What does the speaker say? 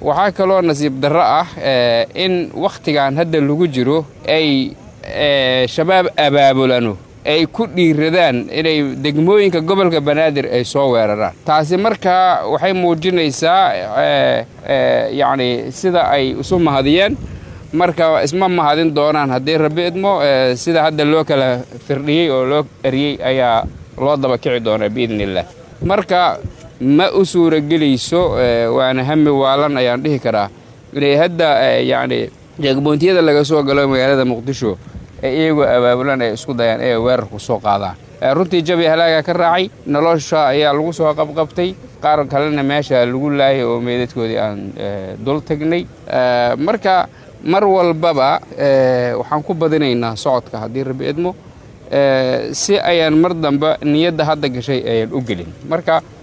waxaa kaloo nasiib darro ah in wakhtigan hadda lagu jiro ay shabaab abaabulano ay ku dhiiradaan inay degmooyinka gobolka banaadir ay soo weeraraan taasi markaa waxay muujinaysaa yacni sida ay isu mahadiyeen marka isma mahadin doonaan haddii rabbi idmo sida hadda loo kala firdhiyey oo loo eriyey ayaa loo daba kici doonaa biidni illah marka ma u suuragelayso waana hami waalan ayaan dhihi karaa inay hadda yacni jeegmoontiyada laga soo galo magaalada muqdisho ee iyagoo abaabulan ay isku dayaan inay weerarku soo qaadaan runtii jabi halaaga ka raacay nolosha ayaa lagu soo qabqabtay qaar kalena meesha lagu laayay oo meydadkoodii aan dul tagnay marka mar walbaba waxaan ku badinaynaa socodka haddii rabbi idmo si ayaan mar dambe niyadda hadda gashay ayaan u gelin marka